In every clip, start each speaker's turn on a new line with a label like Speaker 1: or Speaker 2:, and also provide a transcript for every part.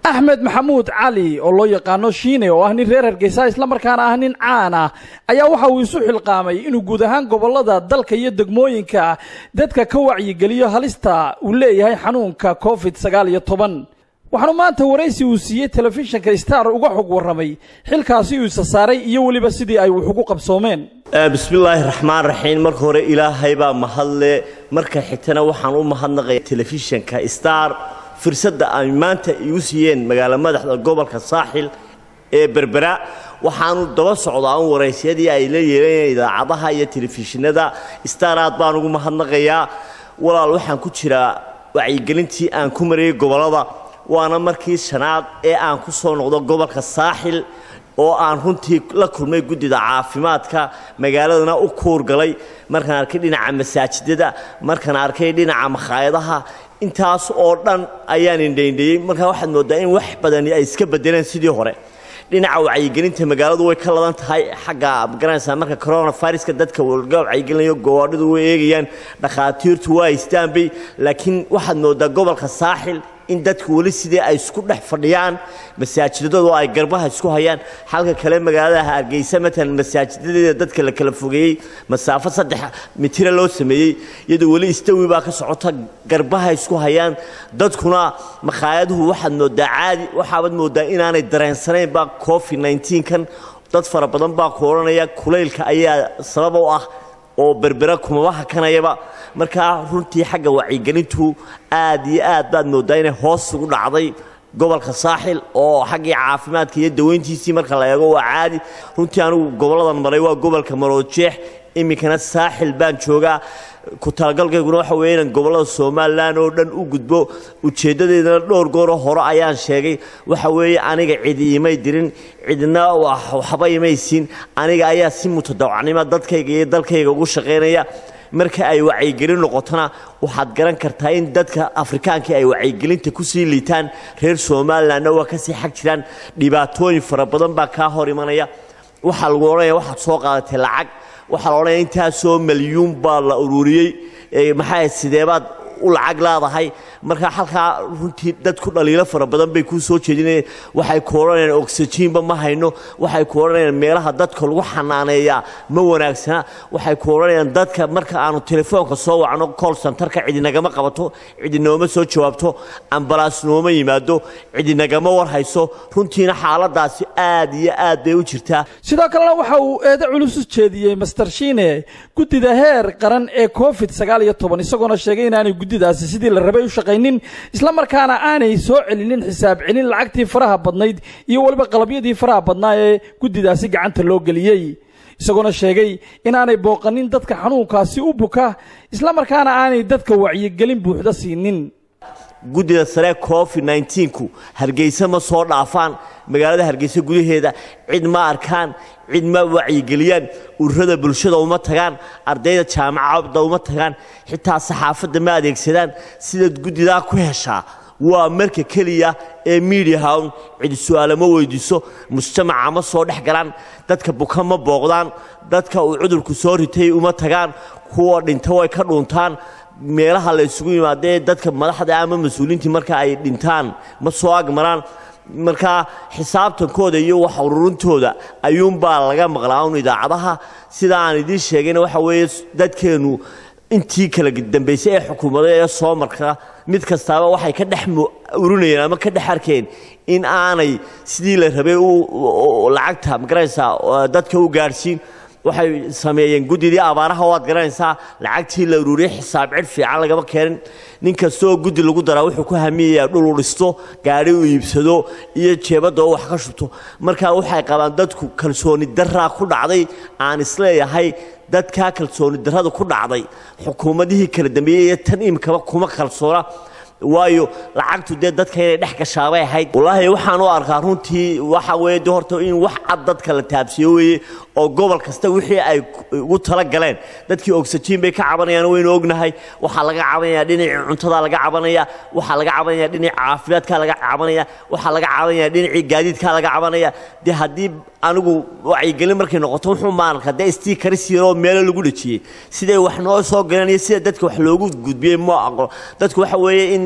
Speaker 1: axmed maxamuud cali oo loo yaqaano shiine oo ah nin reer hargeysa islamarkaana ah nin caan ah ayaa waxa uu isu xilqaamay inuu guud ahaan gobolada dalka iyo degmooyinka dadka ka wacyigeliyo halista uu leeyahay xanuunka covid sagaal iyo toban waxaanu maanta waraysi uu siiyey telefishinka star uga xog warramay xilkaasi uu isa saaray iyo weliba sidii ay wax ugu qabsoomeen
Speaker 2: bismillaahi raxmaan raxiim marka hore ilaahay baa mahadle marka xigtana waxaan u mahadnaqaya telefishinka star fursadda ay maanta igu siiyeen magaalo madaxda gobolka saaxil ee berbera waxaanu daba socdaa un waraysyadii ay la yeelanayeen idaacadaha iyo telefishinada star aad baan ugu mahadnaqayaa walaal waxaan ku jiraa wacyigelintii aan ku marayay gobollada waana markii shanaad ee aan ku soo noqdo gobolka saaxil oo aan runtii la kulmay guddida caafimaadka magaaladana u kuurgalay markaan arkay dhinaca masaajidada markaan arkay dhinaca makhaayadaha intaas oo dhan ayaan indhaindhayey markaa waxaad mooddaa in wax badani ay iska bedeleen sidii hore dhinaca wacyigelinta magaaladu way ka ladan tahay xagga magaranaysaa marka coronaviruska dadka laga wacyigelinayo goboodhadu way eegayaan dhakhaatiirtu waa istaanbay laakiin waxaad mooddaa gobolka saaxil in dadku weli sidii ay isku dhex fadhiyaan masaajidadoodu ay garbaha isku hayaan halka kale magaalada hargeysa matalan masaajidadeeda dadka la kala fogeeyey masaafo saddex mitira loo sameeyey iyadoo weli istawi baa ka socota garbaha isku hayaan dadkuna makhaayadahu waxaad mooddaa caadi waxaabaad mooddaa inaanay dareensanaynba covid 19 kan dad fara badan baa ku odhanaya kulaylka ayaa sabab u ah oo berbera kumaba hakanayaba markaa runtii xagga wacyigelintu aad iyo aad baad mooddaa inay hoos ugu dhacday gobolka saaxil oo xaggii caafimaadka iyo daweyntiisii marka la eego waa caadi runtii anigu goboladan maray waa gobolka maroojeex iminkana saaxil baan joogaa ku talagalkayguna waxa weeye inaan gobollada somalilan oo dhan u gudbo ujeeddadeedana dhowr gooro hore ayaan sheegay waxa weeye aniga cidi imay dirin cidna waxba imay siin aniga ayaa si mutadawacnimo dadkayga iyo dalkayga ugu shaqaynaya marka ay wacyigelin noqotona waxaad garan kartaa in dadka afrikaankii ay wacyigelinta kusii liitaan reer somalilanna waa kasii xag jiraan dhibaatooyin fara badan baa kaa hor imanaya waxaa lagu odhanaya waxaad soo qaadatay lacag waxaa la odhanaya intaasoo malyuun baa la ururiyey maxaa sideebaad u lacag leedahay marka halkaa runtii dadku dhaliilo fara badan bay kuu soo jeedinayeen waxay ku odhanayaan oxyjiinba ma hayno waxay ku odhanayaan meelaha dadka lagu xanaaneeyaa ma wanaagsana waxay ku odhanayaan dadka marka aanu telefoonka soo wacno col centerka cidinagama qabato cidinooma soo jawaabto ambalaas nooma yimaado cidinagama war hayso runtiina xaaladaasi aad iyo aad bay u jirtaa
Speaker 1: sidoo kalena waxa uu eedo culus u jeediyey master shiine guddida heer qaran ee covid sagaal iyo toban isagoona sheegay inaanay guddidaasi sidii la rabay u shaqaynin islamarkaana aanay soo celinin xisaab celin lacagtii faraha badnayd iyo weliba qalabyadii faraha badnaa ee guddidaasi gacanta loo geliyey isagoona sheegay inaanay booqanin dadka xanuunkaasi u buka islamarkaana aanay dadka wacyigelin buuxda siinin
Speaker 2: guddida sare covid 19ku hargeysa ma soo dhaafaan magaalada hargeysa gudaheeda cid ma arkaan cid ma wacyigeliyaan ururada bulshada uma tagaan ardayda jaamacada uma tagaan xitaa saxaafadda ma adeegsadaan sidaad guddidaa ku heshaa waa marka keliya ee miidiahawn cidi su-aalo ma weydiiso mujtamaca ma soo dhex galaan dadka buka ma booqdaan dadka uu cudurku soo ritay uma tagaan kuwa dhinta way ka dhuuntaan meelaha la isugu yimaadee dadka madaxda ama mas-uuliyiintii marka ay dhintaan ma soo agmaraan markaa xisaabtankooda iyo wax ururintooda ayuunbaa laga maqlaa un idaacadaha sida aan idiin sheegayna waxa weeye dadkeennu intii kala dambaysay ee xukuumada ee soo marka mid kastaaba waxay ka dhex urinayeen ama ka dhex arkeen in aanay sidii la rabay lacagta magaraysaa dadka u gaadhsiin waxay sameeyeen guddidii abaaraha waad garanaysaa lacagtii la ururiyey xisaab cid fiican lagama keenin nin kastaoo guddi lagu daraa wuxuu ku hamiyayaa dhul u dhisto gaadhi u iibsado iyo jeebadda oo wax ka shubto markaa waxay qabaan dadku kalsooni daraa ku dhacday aan isleeyahay dadkaa kalsooni darrada ku dhacday xukuumadihii kala dambeeyey iyo tan imikaba kuma kalsoona waayo lacagtu dee dadka inay dhex gashaabay ahayd wallaahi waxaan u arkaa runtii waxa weeye de horta in wax cad dadka la taabsiyo weeye oo gobol kasta wixii ay ugu tala galeen dadkii oxyjiin bay ka cabanayaan waynu ognahay waxaa laga cabanaya dhinacii cuntada laga cabanaya waxaa laga cabanaya dhinacii caafimaadka laga cabanaya waxaa laga cabanaya dhinacii gaadiidka laga cabanaya dee haddii anigu wacyigelin markay noqoto wuxuu maarka dee stiikaris yaroo meelo lagu dhejiyey siday wax noo soo galeen iyo sida dadka wax loogu gudbiyey ma aqoon dadku waxa weeye in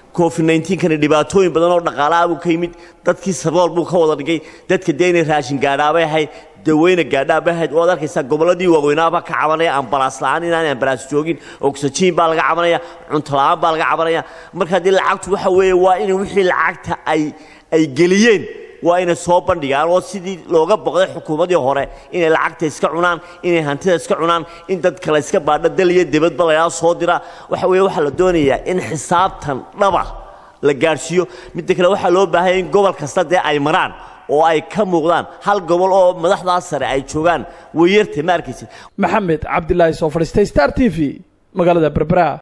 Speaker 2: covid nneteen-kani dhibaatooyin badan oo dhaqaalaha buu ka yimid dadkii sabool buu ka wada dhigay dadka dee inay raashin gaadhaabay ahayd daweyna gaadhaabay ahayd waad arkaysaa gobolladii waaweynaabaa ka cabanaya ambalaas la-aan inaanay ambalaas joogin oxygen baa laga cabanaya cunto la-aan baa laga cabanaya marka haddii lacagtu waxa weeye waa in wixii lacagta ay ay geliyeen waa inay soo bandhigaan oo sidii looga boqday xukuumadii hore inay lacagta iska cunaan inay hantida iska cunaan in dad kale iska baadho dal iyo dibadba lagaa soo dira waxa weeye waxaa la doonayaa in xisaabtan dhaba la gaadhsiiyo midda kale waxaa loo baahanya in gobol kasta dee ay maraan oo ay ka muuqdaan hal gobol oo madaxdaas sare ay joogaan wayartay ma arkaysid
Speaker 1: maxamed cabdilaahi soo fadhiistay star t v magaalada berbera